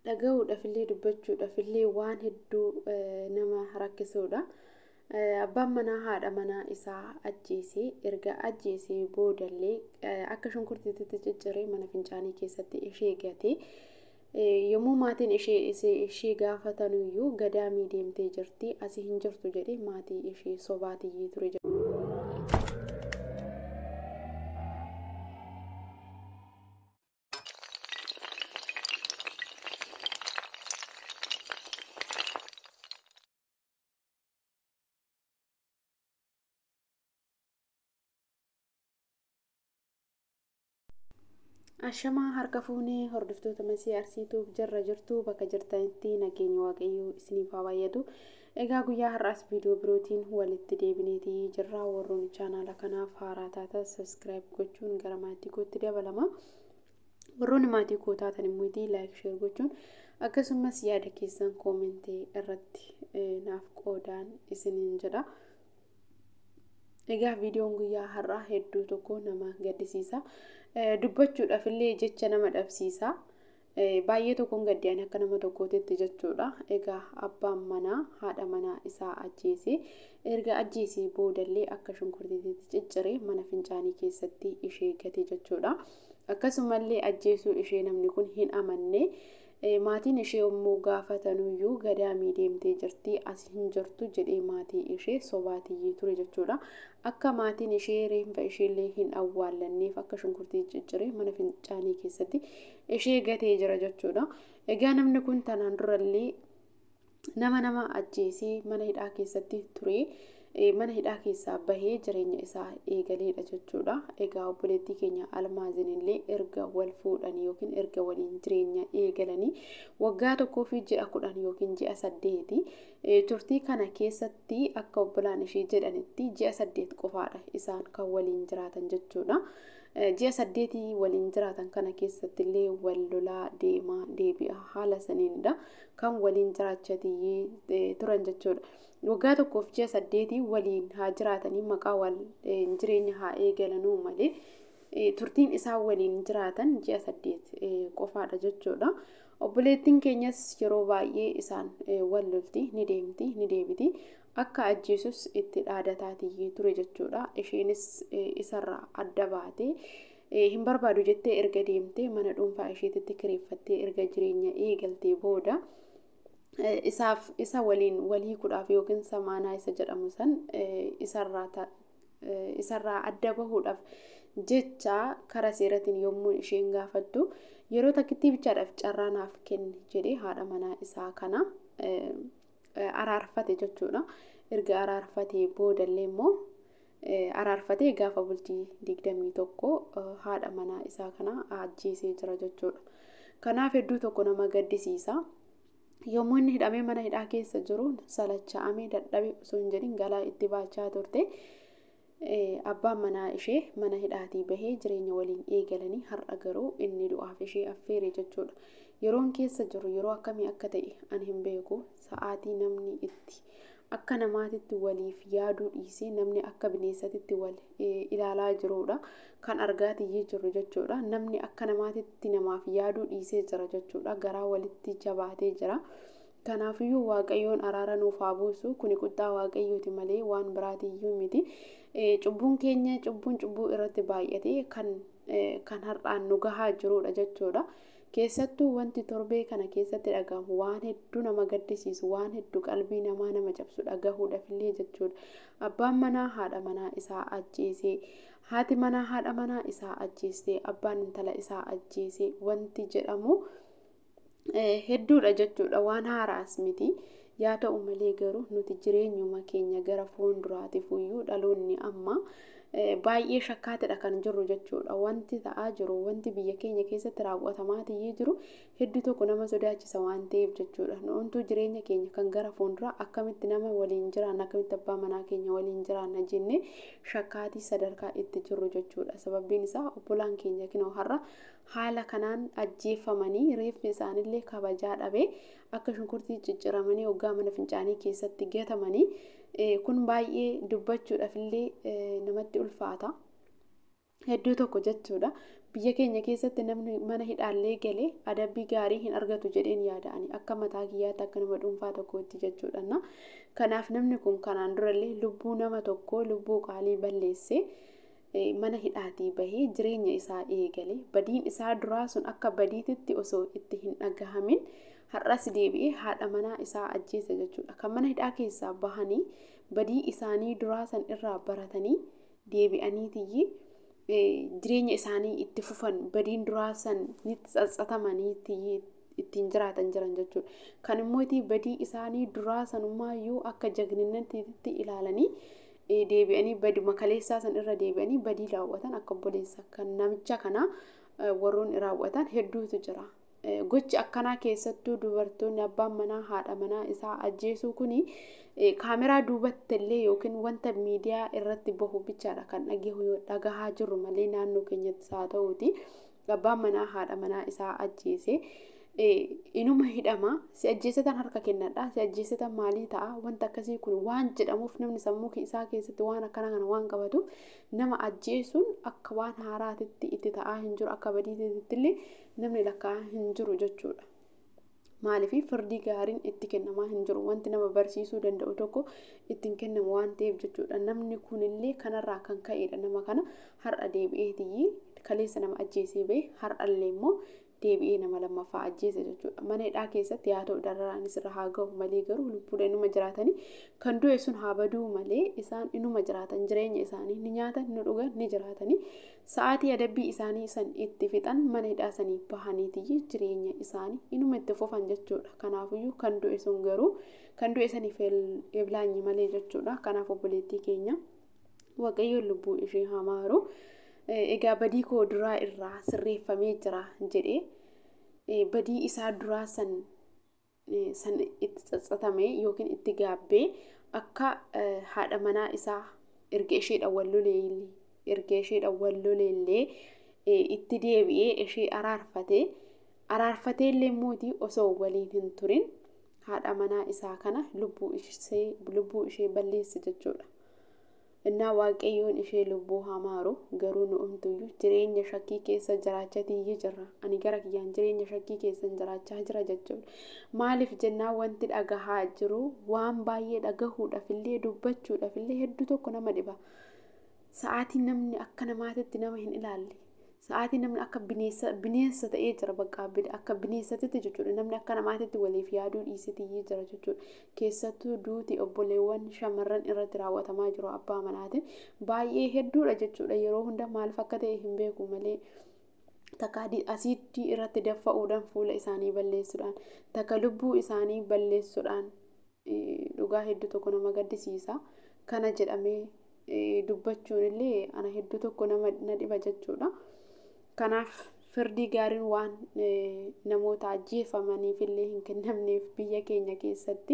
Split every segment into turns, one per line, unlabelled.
dhaga'uudhaafillee dubbachuudhaafillee waan hedduu nama rakkisuudha. Abbaan manaa haadha manaa isaa ajjeesee erga ajjeesee boodallee akka shunkurtiitti cicciree mana fincaanii keessatti ishee gatee yommuu maatiin ishee gaafatanuyyuu gadaamii deemtee jirti asii hin jirtu jedhee maatii ishee sobaatiyyee ture. Ashamaa harka fuunee hordoftoota masii arsiituuf jarra jirtu bakka jirtanitti nageenya waaqayyoo isiniif haa baay'atu. Egaa guyyaa har'aas viidiyoo birootiin walitti deebineetii jirra warroon chaanaala kanaaf haaraa taatan sabiskiraayib gochuun gara maatii kootti dabalama. Warroonni maatii koo taatan immoo laayik sheer gochuun akkasumas yaada keessan koomentii irratti naaf qoodaan isiniin jedha. Egaa viidiyoon guyyaa har'aa hedduu tokko nama gaddisiisa. Dubbachuudhaaf illee jecha nama dhabsiisa. Baay'ee tokkoon gaddeen akka nama tokkootitti jechuudha. Egaa abbaan manaa haadha manaa isaa ajjeesee erga ajjeesee boodallee akka shunkurtiitti cicciree mana fincaanii keessatti ishee gate jechuudha. Akkasumallee ajjeesuu ishee namni kun hin amanne. maatiin ishee yommuu gaafatanuyyuu gadaamii deemtee jirti as hin jirtu jedhee maatii ishee sobaatiyyee ture jechuudha. Akka maatiin ishee reenfa isheellee hin awwaallanneef akka shunkurtii cicciree mana fincaanii keessatti ishee gatee jira jechuudha. Egaa namni kun tanaan durallee nama nama ajjeesee mana hidhaa keessatti ture. mana hidhaa keessaa bahee jireenya isaa eegaleedha jechuudha. Egaa obboleettii keenya almaaziin illee erga wal fuudhanii yookiin erga waliin jireenya eegalanii waggaa tokkoo fi ji'a kudhan yookiin ji'a saddeeti turtii kana keessatti akka obbolaan ishee jedhanitti ji'a saddeet qofaadha isaan kan waliin jiraatan jechuudha. Ji'a saddeetii waliin jiraatan kana keessatti illee wal lolaa deemaa deebi'a haala saniinidha kan waliin jiraachatiyyee turan jechuudha. waggaa tokkoof ji'a saddeetii waliin haa jiraatanii maqaa wal jireenya haa eegalanuu malee turtiin isaan waliin jiraatan ji'a saddeet qofaadha jechuudha. Obboleettiin keenyas yeroo baay'ee isaan wal lolti ni deemti ni deebiti akka ajjeesus itti dhaadataatiyyee ture jechuudha. Isheenis isarraa adda baatee hin barbaadu jettee erga deemtee mana dhuunfaa isheetitti kireeffattee erga jireenya eegaltee booda. isaaf isa waliin walii kudhaaf yookiin samaanaa isa jedhamu san isarraa adda bahuudhaaf jecha karaa seeratiin yommuu isheen gaafattu yeroo takkitti bichaadhaaf carraa naaf kenni jedhee haadha manaa isaa kana araarfate jechuudha. Erga araarfatee boodallee immoo araarfatee gaafa bultii digdamii tokko haadha manaa isaa kana ajjeesee jira jechuudha. Kanaaf hedduu tokko nama gaddisiisa. yommuu inni hidhamee mana hidhaa keessa jiru salacha'amee dadhabee osoo hin jedhin galaa itti baachaa turte abbaan manaa ishee mana hidhaatii bahee jireenya waliin eegalanii har'a garuu inni du'aaf ishee affeere jechuudha. Yeroon keessa jiru yeroo akkamii akka ta'e ani hin beeku sa'aatii namni itti akka namaatitti waliif yaaduu dhiisee namni akka bineensatitti wal ilaalaa jirudha. Kan argaatiyyee jiru jechuudha. Namni akka namaatitti namaaf yaaduu dhiisee jira jechuudha. Garaa walitti jabaatee jira. Kanaafiyyuu waaqayyoon araara nuuf haa buusu. Kuni qixxaa waaqayyooti malee waan biraatiyyuu miti. Cubbuun keenya cubbuun cubbuu irratti baay'ate kan kan har'aan nu gahaa jirudha jechuudha. Keessattuu wanti torbee kana keessatti dhagahamu waan hedduu nama gaddisiisu waan hedduu qalbii namaa nama cabsu dhagahuudhaafillee jechuudha. Abbaan manaa haadha manaa isaa ajjeesee haati manaa haadha manaa isaa ajjeesee abbaan intala isaa ajjeesee wanti jedhamu hedduudha jechuudha waan haaraas miti. Yaa ta'u malee garuu nuti jireenyuma keenya gara fuulduraatiif iyyuu dhaloonni amma baay'ee shakkaatidha kan jirru jechuudha. Wanti ta'aa jiru wanti biyya keenya keessatti raawwatamaatiyyee jiru hedduu tokko nama sodaachisa waan ta'eef jechuudha. Nuuntuu jireenya keenya kan gara fuulduraa akkamitti nama waliin jiraanna akkamitti abbaa manaa keenya waliin jiraanna jennee shakkaatii sadarkaa itti jirru jechuudha. Sababbiin isaa obbolaan keenya kinoo har'a haala kanaan ajjeeffamanii reeffi isaanillee kabajaa dhabee akka shunkurtii cicciramanii hoggaa mana fincaanii keessatti gatamanii kun baay'ee dubbachuudhaaf illee namatti ulfaata. Hedduu tokko jechuudha. biyya keenya keessatti namni mana hidhaallee galee adabbii gaarii hin argatu jedheen yaada'anii akka mataa kiyyaatti akka nama dhuunfaa tokkootti jechuudha. Kanaaf namni kun kanaan durallee lubbuu nama tokkoo lubbuu qaalii balleessee mana hidhaatii bahee jireenya isaa eegale badiin isaa duraa sun akka badiititti osoo itti hin dhagahamin har'as deebi'ee haadha manaa isaa ajjeese jechuudha. Kan mana hidhaa keessaa bahanii badii isaanii duraa san irraa baratanii deebi'aniitiyyi jireenya isaanii itti fufan badiin duraa san ni tsatsatamaniitiyyi ittiin jiraatan jiran jechuudha. Kan immoo badii isaanii duraa sanumaayyuu akka jagninatti ilaalanii deebi'anii baduma kaleessaa san irra deebi'anii badii raawwatan akka obboleessa kan namicha kana warroonni raawwatan hedduutu jira. Gochi akkanaa keessattuu dubartoonni abbaan manaa haadha manaa isaa ajjeesuu kuni kaameraa duubatti illee yookiin wanta miidiyaa irratti bahu bichaadha kan dhagahaa jirru malee naannoo keenyattis haa ta'uuti abbaan manaa haadha manaa isaa ajjeese inuma hidhama si ajjeesatan harka kennadha si ajjeesatan maalii ta'a wanta akkasii kun waan jedhamuuf namni sammuu isaa keessatti waan akkana kana waan qabatuuf nama ajjeesuun akka waan haaraatitti itti ta'aa hin jiru akka badiititti illee namni lakkaa'aa hin jiru jechuudha. Maaliif firdii gaariin itti kennamaa hin jiru wanti nama barsiisuu danda'u tokko ittiin kennamu waan ta'eef jechuudha. Namni kunillee kanarraa kan ka'edha nama kana har'a deebi'eetii kaleessa nama ajjeesee bahe har'allee immoo deebi'ee nama lammaffaa ajjeese jechuudha. Mana hidhaa keessatti haa ta'u dararaanis irra haa ga'u malee garuu lubbuudha inuma jiraatanii kan du'e sun haa baduu malee isaan inuma jiraatan jireenya isaanii ni nyaatan ni dhugan ni jiraatanii sa'aatii adabbii isaanii san itti fixan mana hidhaa sanii bahaniitiyyi jireenya isaanii inuma itti fufan jechuudha. Kanaafiyyuu kan du'e sun garuu kan du'e saniif eblaanyi malee jechuudha. Kanaaf obboleettii keenya waaqayyoon lubbuu ishee hamaaru. egaa badii koo duraa irraa sirreeffamee jira jedhee badii isaa duraa san san itti tsatsatame yookiin itti gaabbee akka haadha manaa isaa erga isheedhaan wal loleellee erga isheedhaan wal loleellee itti deebi'ee ishee araarfatee araarfatee illee mootii osoo waliin hin turin haadha manaa isaa kana lubbuu ishee lubbuu ishee balleesse jechuudha. Innaa waaqayyoon ishee lubbuu hamaaru garuu nu umtuyyuu jireenya shakkii keessa jiraachatiyyi jirra. Ani gara kiyyaan jireenya shakkii keessa jiraachaa jira jechuudha. Maaliif jennaan wanti dhagahaa jiru waan baay'ee dhagahuudhaafillee dubbachuudhaafillee hedduu tokko nama dhiba. Sa'aatii namni akka namaatitti nama hin ilaalle. Sa'aatii namni akka bineensa bineensa ta'ee jira bakka akka bineensatitti jechuudha. Namni akka namaatitti waliif yaaduu dhiisitiyyi jira jechuudha. Keessattuu duuti obboleewwan shamarran irratti raawwatamaa jiru abbaa manaatiin baay'ee hedduudha jechuudha. Yeroo hunda maaliif akka ta'e hin beeku malee takka asiiddii irratti daffa'uudhaan fuula isaanii balleessuudhaan takka lubbuu isaanii balleessuudhaan dhugaa hedduu tokko nama gaddisiisa. Kana jedhamee dubbachuun illee ana hedduu tokko nama na dhiba jechuudha. Kanaaf firdii gaariin waan namoota ajjeefamaniif illee hin kennamneef biyya keenya keessatti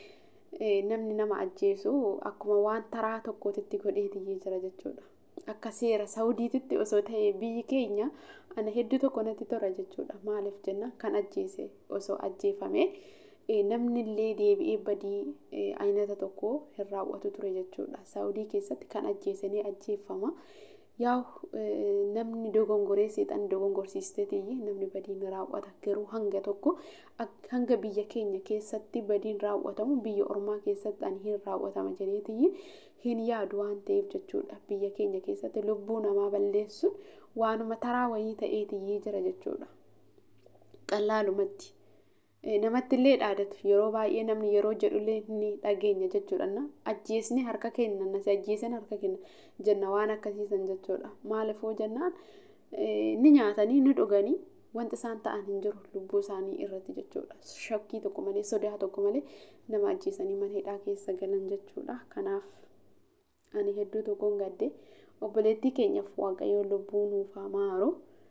namni nama ajjeesu akkuma waan taraa tokkootitti godheetiyyi jira jechuudha. Akka seera Saawudiititti osoo ta'e biyyi keenya ana hedduu tokko natti tola jechuudha. Maaliif jenna kan ajjeese osoo ajjeefame namni illee deebi'ee badii aynata tokko hin raawwatu ture jechuudha. Saawudii keessatti kan ajjeesanii ajjeeffama. Yaa namni dogongoree seexan dogongorsiisteetiyyi namni badiin raawwata garuu hanga tokko hanga biyya keenya keessatti badiin raawwatamu biyya ormaa keessatti ani hin raawwatama jedheetiyyi hin yaadu waan ta'eef jechuudha. Biyya keenya keessatti lubbuu namaa balleessuun waanuma taraa wayii ta'eetiyyi jira jechuudha. Qallaalumatti. namatti illee dhaadatu yeroo baay'ee namni yeroo jedhullee ni dhageenya jechuudha. Ajjeesni harka kenna nasi ajjeesan harka kenna jenna waan akkasiisan jechuudha. Maaliifoo jennaan ni nyaatanii ni dhuganii wanti isaan ta'an hin jiru lubbuu isaanii irratti jechuudha. Shakkii tokko malee sodaa tokko malee nama ajjeesanii mana hidhaa keessa galan jechuudha. Kanaaf ani hedduu tokkoon gadde obboleettii keenyaaf waaqayyoon lubbuu nuuf hamaaru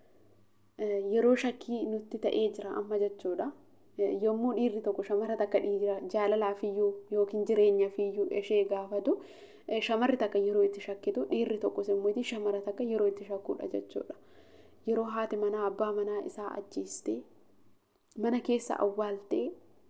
yeroo shakkii nutti ta'ee jira amma jechuudha. yommuu dhiirri tokko shamara takka dhiira jaalalaafiyyuu yookiin jireenyaafiyyuu ishee gaafatu shamarri takka yeroo itti shakkitu dhiirri tokkos immoo shamara takka yeroo itti shakkuudha jechuudha. Yeroo haati manaa abbaa manaa isaa ajjeestee mana keessa awwaaltee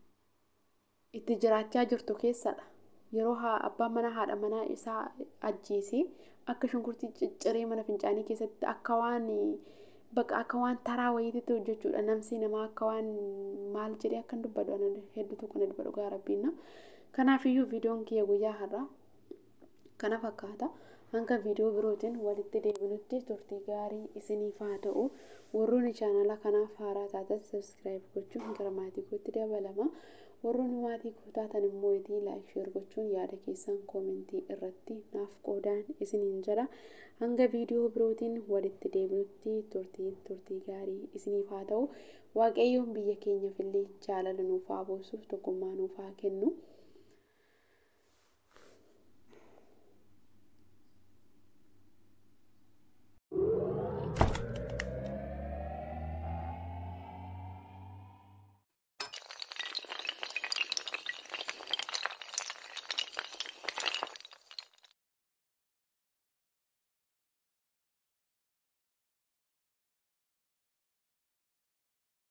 itti jiraachaa jirtu keessadha. Yeroo abbaan manaa haadha manaa isaa ajjeesee akka shunkurtii cicciree mana fincaanii keessatti akka waan bakka akka waan taraa wayiititti hojjechuudha namsi namaa akka waan maal jedhee akkan dubbadhu hedduu tokko na dubbadhu gaa rabbiinna kanaafiyyuu viidiyoon kiyya guyyaa har'aa kana fakkaata hanga viidiyoo birootiin walitti deebinutti turtii gaarii isiniif haa ta'u warroonni chaanala kanaaf haaraa taatan sabskiraayib gochuun gara maatii kootti dabalama warroonni maatii koo taatan immoo itii laayik sheer gochuun yaada keessan koomentii irratti naaf qoodaan isiniin jedha hanga viidiyoo birootiin walitti deebinutti turtii turtii gaarii isiniif haa ta'u waaqayyoon biyya keenyaaf illee jaalala nuuf haa buusuuf tokkummaa nuuf haa kennu.